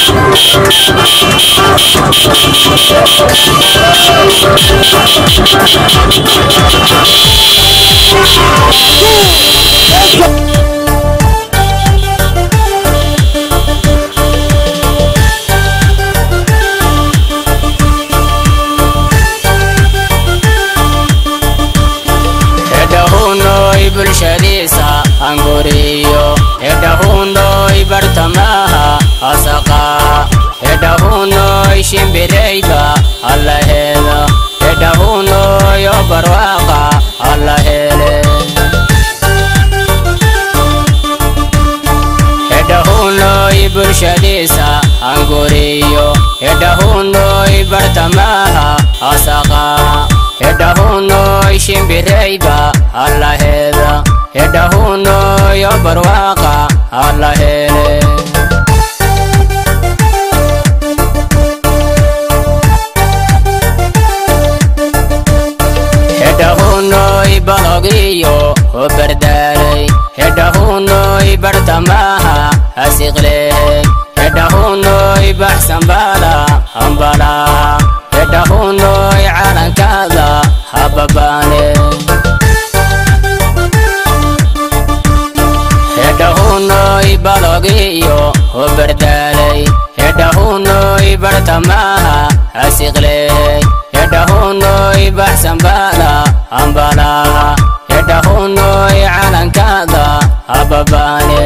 hedhahunoy bulshadiisa hanguriyo hedhahunoy bartamaha hasaqa hedhahunoy shimbirayda allaheeda hedhahunoy barwaaqa allahele hedhahunoy bulshadiisa hanguriyo hedhahunoy bartamaha hasaqa hedhahunoy shimbirayda allaheeda hedhahunoy barwaaqa allahele hedhahunoy balogiyo hobardaalay hedhahunoy bartamaha hasiqley hedhahunoy baxsanbala hambalaha hedhahunoy calankada hababaane hedhahunoy balogiyo hobardaalay hedhahunoy bartamaha hasiqley hedhahunoy baxsanbala hambalaha hedhahunoy calankada hababaane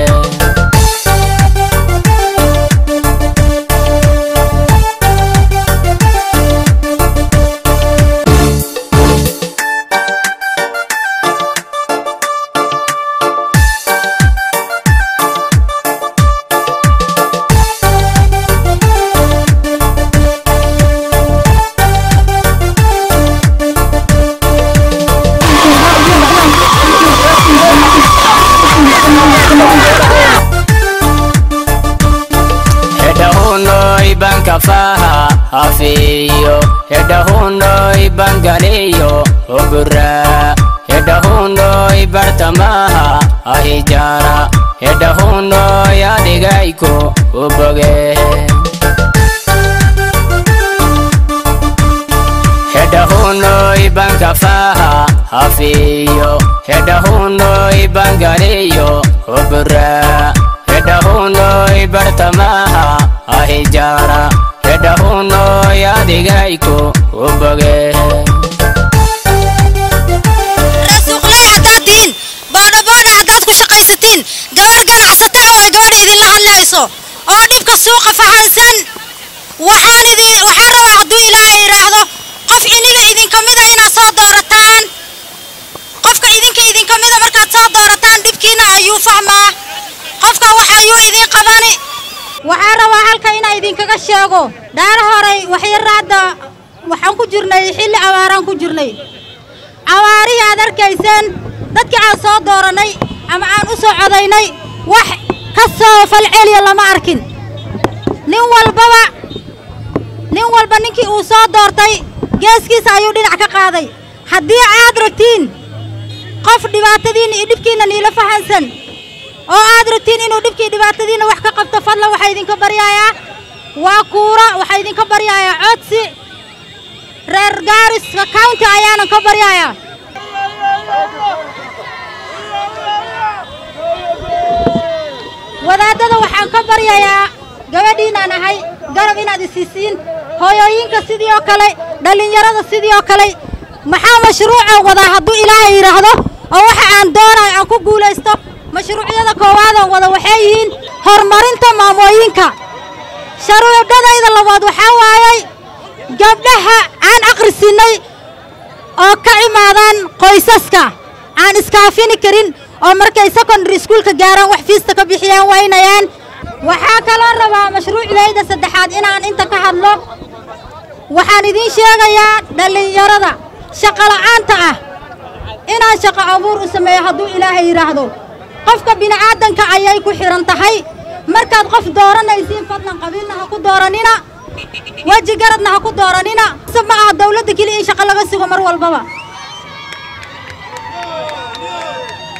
hedhahunoy bankafaha hafiyo hedhahunoy bangaliyo hogura hedhahunoy bartamaha ahijara hedhahunoy adigayko uboge hedhahunoy bankafaha hafiyo hedhahunoy bangaliyo hogura hedhahunoy bartamaha ahijara hedhahunoy adigayko uboge rasuuqley haddaad tihiin boodhaboodha haddaad ku shaqaysatiin gabar ganacsataa way gabadha idinla hadlayso oo dhibka suuqa fahansan waxaan idin waxaan rabaa hadduu ilaahay yidhaahdo qof iniga idinka mida inaad soo doorataan qofka idinka idinka mida markaad soo doorataan dhibkiina ayuu fahmaa qofka wax ayuu idin qabani waxaan rabaa halka inaan idinkaga sheego dhaara horay waxyaraadda waxaan ku jirnay xilli abaaraan ku jirnay abaarihii aad arkayseen dadkii aan soo doorannay ama aan u soo codaynay wax ka soo falceliya lama arkin nin walbaba nin walba ninkii uu soo doortay geeskiisa ayuu dhinac ka qaaday haddii aad ragtiin qof dhibaatadiinna iyo dhibkiinna niila fahansan oo aad rabtiin inuu dhibkii dhibaatadiinna wax ka qabto fadlan waxaa idinka baryayaa waa kuura waxaa idinka baryayaa codsi reer gaariska county ayaanan ka baryayaa wadaadada waxaan ka baryayaa gabadhiinaan ahay garab inaad isiisiin hooyooyinka sidii oo kale dhallinyarada sidii oo kale maxaa mashruuca wadaa hadduu ilaahay yidhaahdo oo waxa aan doonayo aan ku guulaysto mashruucyada koowaadan wada waxay yihiin horumarinta maamooyinka sharuucdadayda labaad waxaa waayay gabdhaha aan akhrisinay oo ka imaadaan qoysaska aan iskaafini karin oo markay secondary schoolka gaaraan wax fiista ka bixiyaan waynayaan waxaa kaloo rabaa mashruucdayda saddexaad inaan inta ka hadlo waxaan idiin sheegayaa dhallinyarada shaqola'aanta ah inaan shaqo abuur u sameeyo hadduu ilaahay yidhaahdo qofka bini'aadanka ayay ku xidhan tahay markaad qof dooranaysiin fadlan qabiilna ha ku dooranina weji garadna ha ku dooranina se ma aha dawladda keliya in shaqo laga sugo mar walbaba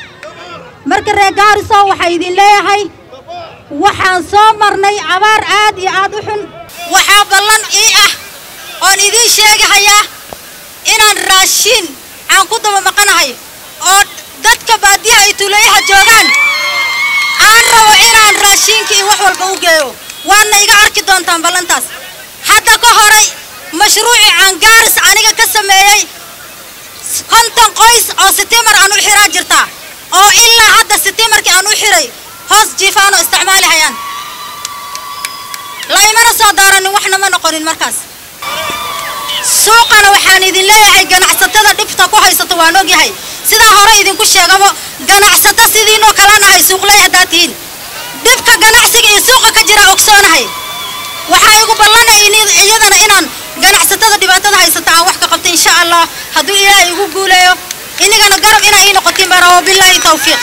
marka reer gaarisow waxaa idin leeyahay waxaan soo marnay abaar aad aad iyo aad u xun waxaa ballan ii ah oon idiin sheegahayaa inaan raashiin aan ku daba maqanahay oo dadka baadiyaha ay tuulayaha joogaan aan rabo inaan raashiinka iyo wax walba u geeyo waadna iga arki doontaan ballantaas hadda ka horay mashruucii aan gaaris aniga ka sameeyey konton qoys oo sitiimar aan u xiraa jirtaa oo ilaa hadda sitiimarkii aan u xiray hoos jiifaan oo isticmaali hayaan laymana soo daaranin waxna ma noqonin markaas suuqana waxaan idin leeyahay ganacsatada dhibta ku haysato waan ogyahay sidaa hore idinku sheegabo ganacsato sidiinoo kala nahay suuqley haddaad tihiin dhibka ganacsiga iyo suuqa ka jira ogsoonahay waxaa igu ballanayni iyadana inaan ganacsatada dhibaatada haysata aan wax ka qabto insha allah hadduu ilaahay igu guuleeyo inigana garab inaa ii noqotiin baa rabo bilaahi tawfiiq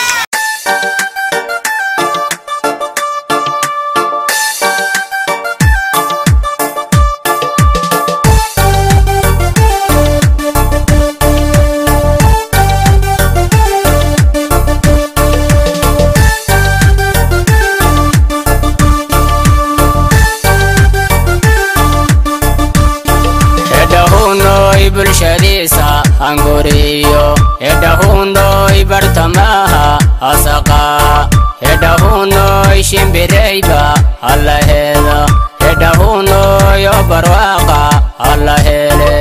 hedhahunoy bulshadiisa hanguriyo hedhahunoy bartamaha hasaqa hedhahunoy shimbirayba hallaheda hedhahunoy obarwaaqa hallahele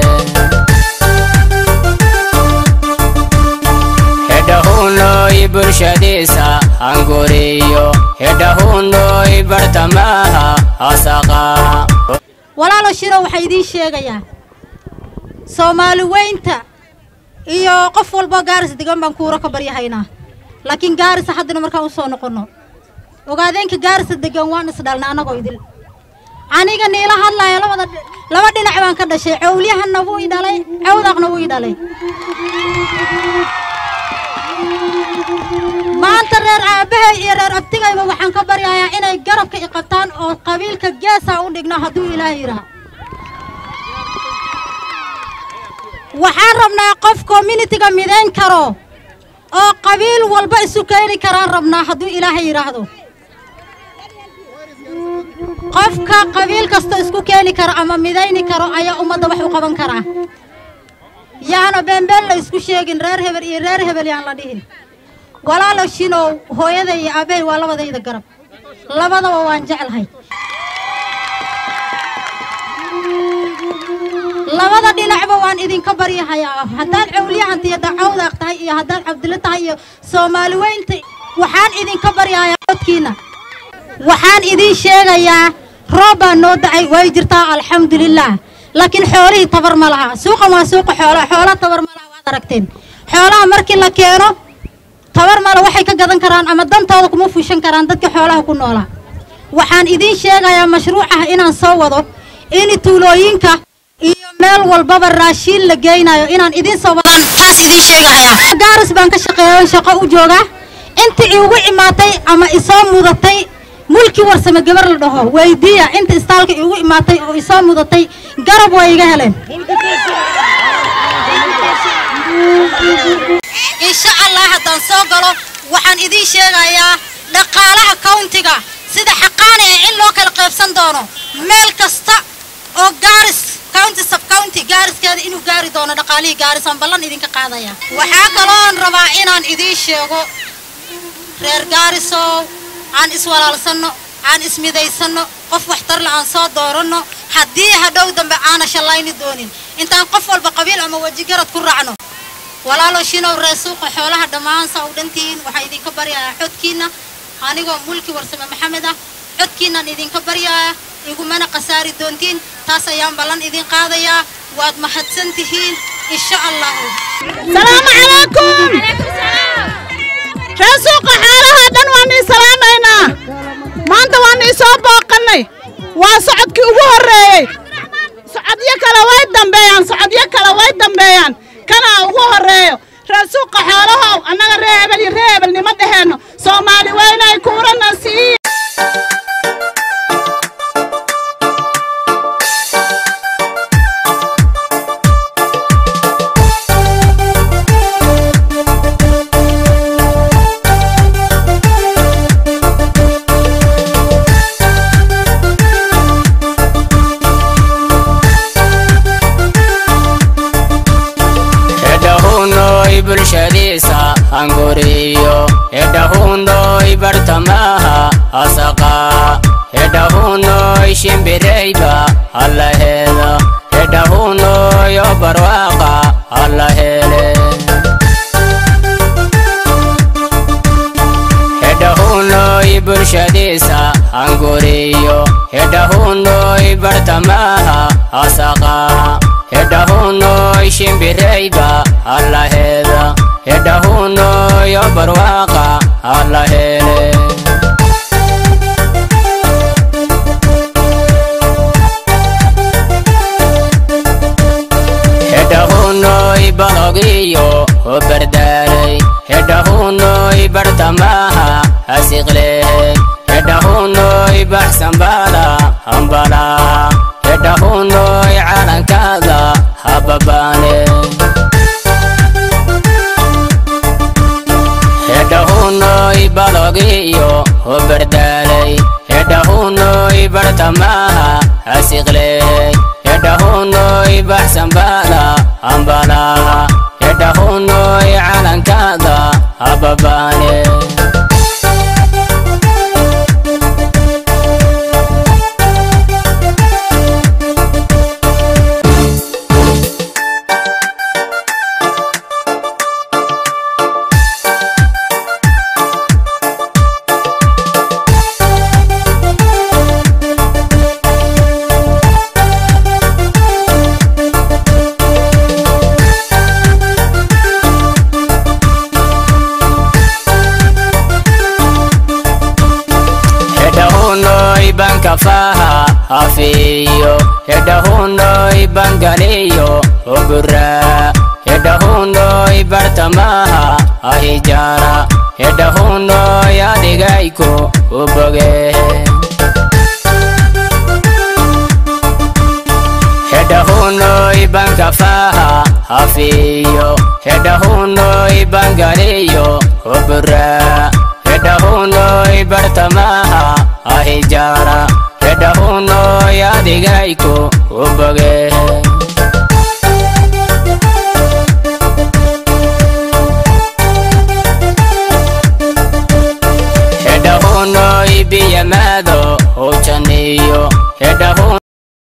hedhahunoy bulshadiisa hanguriyo hedhahunoy bartamaha hasaqa walaalo shiro waxaa idiin sheegayaa soomaali weynta iyo qof walbo gaaris degan baan kuura ka baryahaynaa laakiin gaarisa haddana markaan u soo noqonno ogaadeenka gaarisa degan waan isdhalna annagoo idil aniga niila hadlaya labada dhi- laba dhinac baan ka dhashay cowlyahanna wuu i dhalay cawdaqna wuu i dhalay maanta reer aabbahay iyo reer abtigayba waxaan ka baryayaa inay garabka i qabtaan oo qabiilka geesaa u dhigno hadduu ilaahay yidhaha waxaan rabnaa qof communitiga midayn karo oo qabiil walba isu keeni karaan rabnaa hadduu ilaahay yidhaahdo qofka qabiil kasta isku keeni karo ama midayni karo ayaa ummadda wax u qaban karaa yaana beenbeen la isku sheegin reer hebel iyo reer hebel yaan la dhihin walaalo shinow hooyada iyo aabbahay waa labadayda garab labadaba waan jeclahay labada dhinacba waan idinka baryahayaa haddaad cawliyahanta iyo dacawdaaq tahay iyo haddaad cabdilo tahay iyo soomaali weynta waxaan idinka baryahayaa codkiina waxaan idiin sheegayaa roob baa noo dacay way jirtaa alxamdulilaah laakiin xoolihii tabar ma laha suuqan waa suuqa xoolaha xoolaha tabar ma laha waad aragteen xoolaha markii la keeno tabar male waxay ka gadan karaan ama dantooda kuma fushan karaan dadka xoolaha ku noolaa waxaan idiin sheegayaa mashruucaha inaan soo wado in tuulooyinka iyo meel walbaba raashiin la geynayo inaan idiin soo wadaan taas idiin sheegahayaa gaaris baan ka shaqeeya shaqo u joogaa intii iigu imaatay ama isoo mudatay mulki warsame gabar la dhaho weydiiya inta istaalka iigu imaatay oo isoo mudatay garab way iga heleen insha allah haddaan soo galo waxaan idiin sheegayaa dhaqaalaha countiga sida xaqaani ee in loo kala qaybsan doono meel kasta oo gaaris county sub county gaariskeeda inuu gaari doono dhaqaalihii gaarisaan ballan idinka qaadaya waxaa kaloon rabaa inaan idiin sheego reer gaarisow aan iswalaalsanno aan ismidaysanno qof waxtarle aan soo dooranno haddii hadhow dambe aana shallayni doonin intaan qof walba qabiil ama wejigarad ku raacno walaalo shinow ree suuqa xoolaha dhammaan saa u dhantihiin waxaan idinka baryayaa xodkiinna anigoo mulki warsame maxamed ah xodkiinnan idinka baryayaa igumana khasaari doontiin taas ayaan ballan idin qaadayaa waad mahadsan tihiin insha allahu salaamu calaykum ree suuqa xoolaha dhan waan ii salaamaynaa maanta waan ii soo booqannay waa socodkii ugu horreeyey socodyo kale way dambeeyaan socodyo kale way dambeeyaan kanaa ugu horreeyo ree suuqa xoolahow annaga ree hebel iyo ree hebel nima dheheenno soomaali weynay kuurana sii hanguriyo hedhahundoy bartamaha asaqa hedhahundoy shimbirayba allaheeda hedhahundoyo barwaaqa allahele hedhahundoy bulshadiisa hanguriyo hedhahundoy bartamaha asaqa hedhahundoy shimbirayba allaheeda hedhahundoyo barwaaqa allahele hedhahundoy balogiyo hobardaalay hedhahundoy bartamaha hasiqle hedhahundoy baxsanbala hambala hedhahundoy calankaada hababaane hedhahundoy balogiyo hobardaalay hedhahundoy bartamaha hasiqle hedhahundoy baxsanbala hambala hedhahundoy calankaada hababaane hedhahundoy bankafaha hafiyo hedhahundoy bangaliyo hogura hedhahundoy bartamaha ahijara hedhahundoy adigayko uboge hedhahundoy bankafaha hafiyo hedhahundoy bangaliyo hogura hedhahundoy bartamaha ahijara hedhahundoy adigayko uboge hedhahundoy biyamaado hojaniyo hedhahun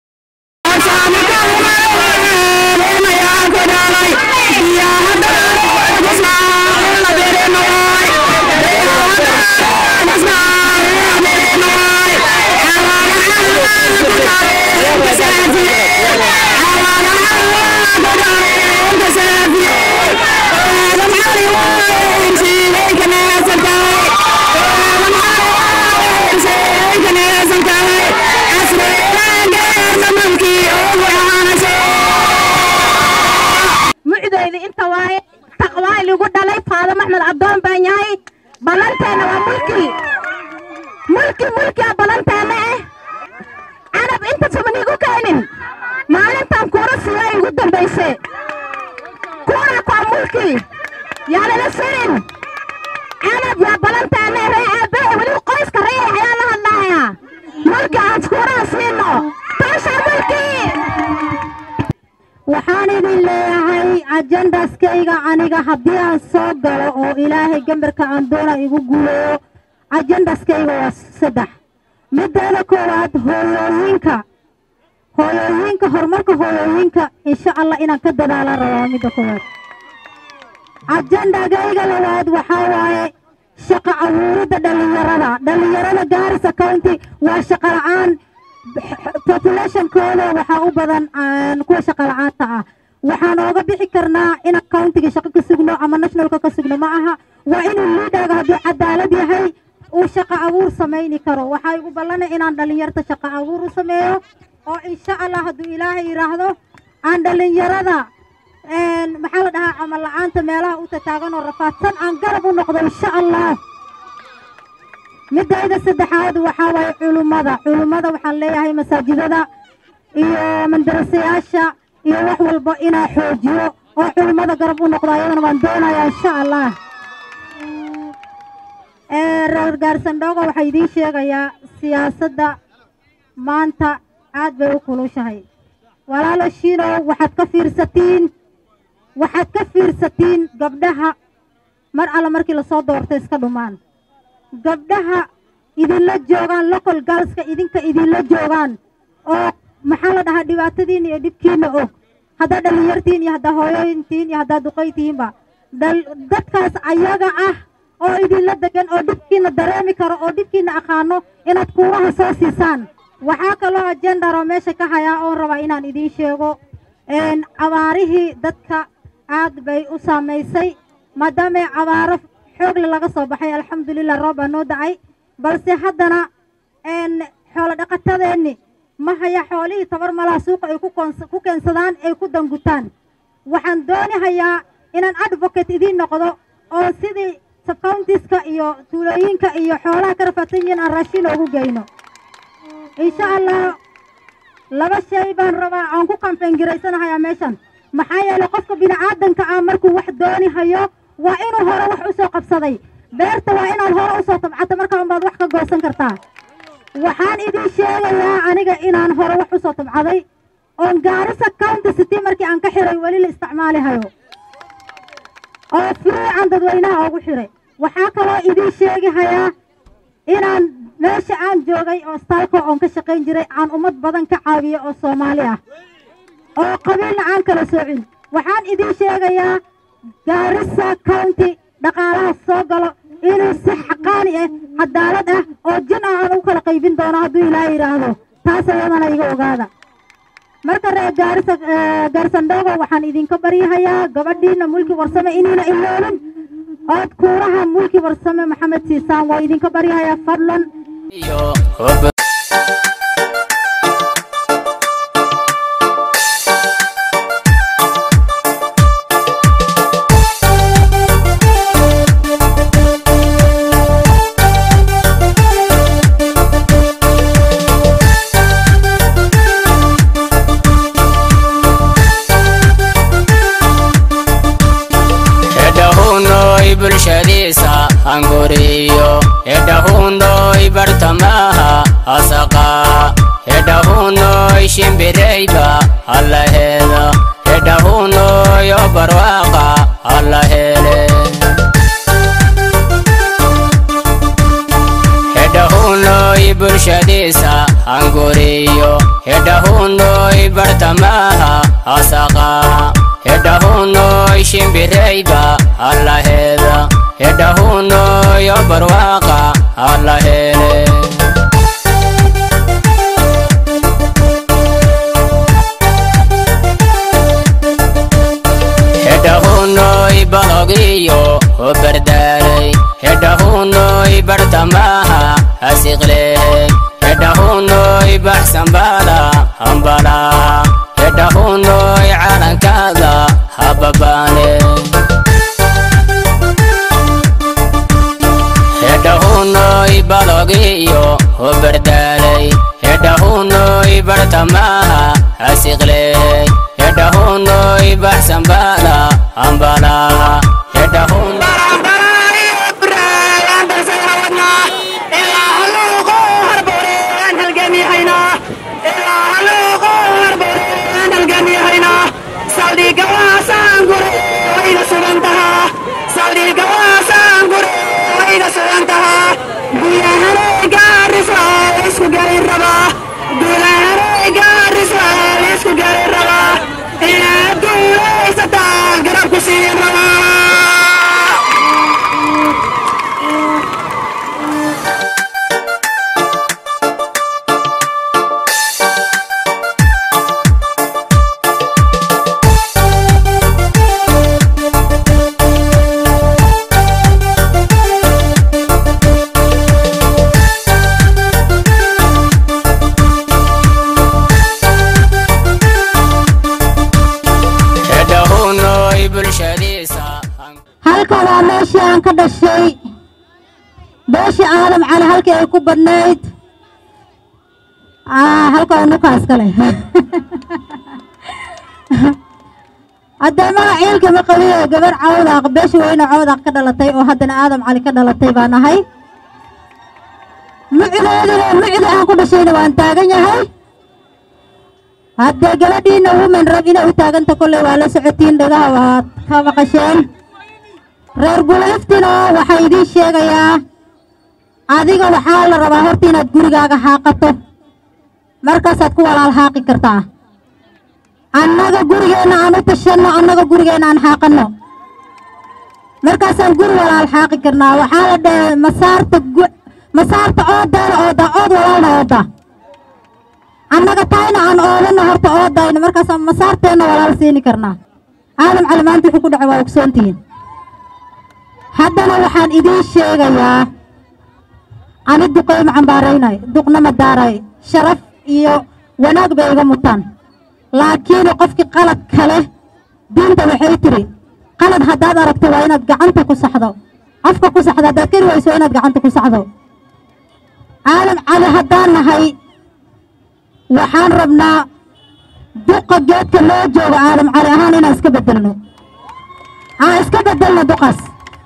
mucdayda inta waaye taqwaa ligu dhalay faadamo axmed addoon baan yahay ballanteena waa mulki mulki mulkia ballanteena eh canab inta suban igu keenin maalintan kuura siiya igu dambayse kuura kwa mulki yaalala sirin canab waa ballanteena ree aabbahe weliba qoyska ree ayaa la hadlaaya mulki aan kuuraha siino taasha mulki waxaan idin leeyahay ajendaskayga aniga haddii aan soo galo oo ilaahay gambarka aan doona igu guuleeyo ajendaskayga waa saddex mideeda koowaad hooyooyinka hooyooyinka horumarka hooyooyinka insha allah inaan ka dadaala rabaa midda koowaad ajendagayga labaad waxaa waaye shaqo abuuridda dhallinyarada dhallinyarada gaarisa county waa shaqo la-aan populationkooda waxaa u badan kuwa shaqa la-aanta ah waxaan ooga bixi karnaa inaan countiga shaqo ka sugno ama nationalka ka sugno ma aha waa inuu liidhaga hadduu cadaalad yahay uu shaqo abuur samayni karo waxaa igu ballanay inaan dhallinyarta shaqo abuur u sameeyo oo insha allah hadduu ilaahay yidhaahdo aan dhallinyarada maxaa la dhahaa camal la-aanta meelaha u tataagan oo rafaadsan aan garab u noqdo insha allah midayda saddexaad waxaa waaye culummada culummada waxaan leeyahay masaajidada iyo mandarasayaasha iyo wax walba inaa xoojiyo oo culummada garab u noqdo ayadana waan doonayaa insha allah reer gaarsandhooga waxaa idiin sheegayaa siyaasadda maanta aad bay u kulushahay walaalo shiinow waxaad ka fiirsatiin waxaad ka fiirsatiin gabdhaha mar alla markii lasoo doortay iska dhumaan gabdhaha idinla joogaan local galska idinka idinla joogaan oo maxaa la dhahaa dhibaatadiina iyo dhibkiina og haddaa dhallinyartiin iyo haddaa hooyooyintiin iyo haddaa duqaytiinba dal dadkaas ayaga ah oo idinla degan oo dhibkiina dareemi karo oo dhibkiina aqaano inaad kuuraha soo siisaan waxaa kaloo ajendaroo meesha ka hayaa oon rabaa inaan idiin sheego abaarihii dadka aad bay u saamaysay maadaamay abaaro xoogle laga soo baxay alxamdulilah roob baa noo dacay balse haddana xoolo dhaqatadeenni ma haya xoolihii tabar malaha suuqa ay ku keensadaan ay ku dangutaan waxaan dooni hayaa inaan advocate idiin noqdo oo sidii subcountiska iyo tuulooyinka iyo xoolaha ka rafaadsan yihiin aan raashin oogu geyno insha allah laba shay baan rabaa aan ku kambeengiraysanahayaa meeshan maxaa yeelay qofka bini'aadanka ah markuu wax dooni hayo waa inuu hore wax u soo qabsaday beerta waa inaad hore u soo tabcato markaa unbaad wax ka goosan kartaa waxaan idiin sheegayaa aniga inaan hore wax u soo tabcaday oon gaarisa county city markii aan ka xiray weli la isticmaali hayo oo fiican dadweynaha ugu xiray waxaa kaloo idiin sheegi hayaa inaan meesha aan joogay oo staalko oon ka shaqayn jiray aan ummad badan ka caawiyo oo soomaali ah oo qabiilna aan kala soocin waxaan idiin sheegayaa gaarisa county dhaqaalaha soo galo inuu si xaqaani ah cadaalad ah oo jin ah aan u kala qaybin doono hadduu ilaaha yidhaahdo taas ayadana iga ogaada marka reer gaarisa gaarisandhoogo waxaan idinka baryahayaa gabadhiina mulki warsame inayna iloolin ood kuuraha mulki warsame maxamed siisaan waa idinka baryahayaa fadlan iyo hub hedhahunoy bulshadiisa hanguriyo hedhahunoy bartamaha hasaqa hedhahunoy shimbirayba hallaheda hedhahunoy obarwaaqa hallahele hedhahunoy bulshadiisa hanguriyo hedhahunoy bartamaha hasaqa hedhahunoy shimbirayba hallaheda hedhahunoy obarwaaqa hallahele hedhahunoy balogiyo hobardaalay hedhahunoy bartamaha hasiqle hedhahunoy baxsanbala hambala hedhahunoy calankada hababaane hedhahunoy balogiyo hobardaalay hedhahunoy bartamaha hasiqle hedhahunoy baxsanbala hambala hedhahunoy hedhahunoy bulshadiisa halka waa meeshii aan ka dhashay beeshii aadam cali halkii ay ku badnayd Ah, halka waa nukaas kale haddee magac ciilka ma qabiyo gabar cawdaaq beesha weyne cawdaaq ka dhalatay oo haddana aadam cali ka dhalatay baan ahay mucdeeduna mucde aan ku dhashayna waan taagan yahay haddee gabadhiina women rab inay u taaganta kolley waa la socotiin dhagaha waad ka maqasheen reer bulayftino waxaa idiin sheegayaa adiga waxaa la rabaa horta inaad gurigaaga haaqato markaasaad ku walaal haaqi kartaa annaga gurigeenna aan u tashanno annaga gurigeenna aan haaqanno markaasaan guri walaal haaqi karnaa waxaa la dhahay masaarta gu- masaarta oodaana ooda ood walaalna ooda annaga taayna aan oodanno horta oodayno markaasaan masaarteenna walaal siini karnaa aadan cali maanta wuxuu ku dhacay waa ogsoontihiin haddana waxaan idiin sheegayaa ani duqay ma cambaaraynay duqna ma daaray sharaf iyo wanaag bay iga mutaan laakiin qofkii qalad kale diinta waxay tiri qalad haddaad aragto waa inaad gacanta ku saxdo afka ku saxdo haddaad kari wayso waa inaad gacanta ku saxdo aadan cali haddaan nahay waxaan rabnaa duqa geedka loo joogo aadan cali ahaan inaan iska bedelno aan iska bedelno duqaas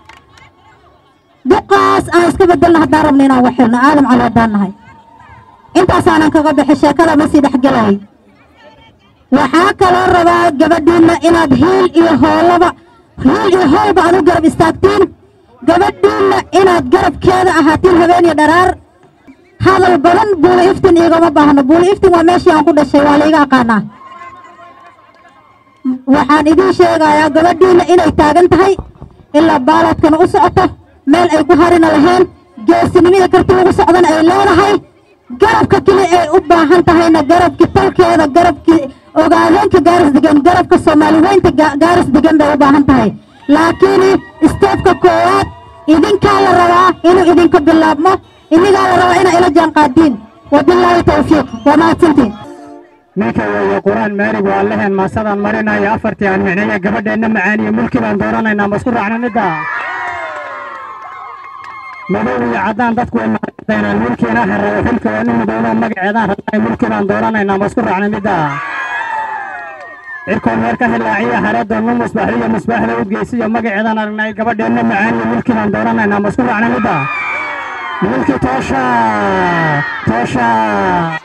duqaas aan iska bedelno haddaan rabno inaan wax helno aadan cali haddaan nahay intaasaanan kaga bixi sheekada ma sii dhexgelay waxaa kaloo rabaa gabadhiinna inaad hiil iyo hoolaba hiil iyo hoolba aad u garab istaagtiin gabadhiinna inaad garabkeeda ahaatiin habeen iyo dharaar hadal badan buuli iftin igama baahno buuli iftin waa meeshii aan ku dhashay waa laiga aqaanaa waxaan idiin sheegayaa gabadhiinna inay taagan tahay ilaa baaladkana u socoto meel ay ku harina lahayn geesinimada karti ugu socdana ay leedahay garabka keli ay u baahan tahayna garabki talkeeda garabki ogaadeenka gaaris degan garabka soomaali weynta ga- gaaris degan bay u baahan tahay laakiin isteefka koowaad idinkaa la rabaa inuu idinka bilaabmo idinkaa la rabaa inaa ila jaanqaadiin wabilaahi tawfiiq waa mahadsantiin ninka weeye qur-aan maalig waa lehen maasadaan marinaya afartii aan micneeya gabadheenna macaaniyo mulki baan dooranaynaa ma isku raacna midda madow iyo caddaan dadku way maqdaynaan mulkiina hareeyo xilka waa nin midownoo magaceedaan rabnay mulki baan dooranaynaa ma isku raacna midda cirkoon meer ka hilaaciya hareedoo nu musbaaxiyo musbaaxda udgeysiyo magaceedaan aragnay gabadheenna macaaniyo mulki baan dooranaynaa ma isku raacna midda mulki toosha toosha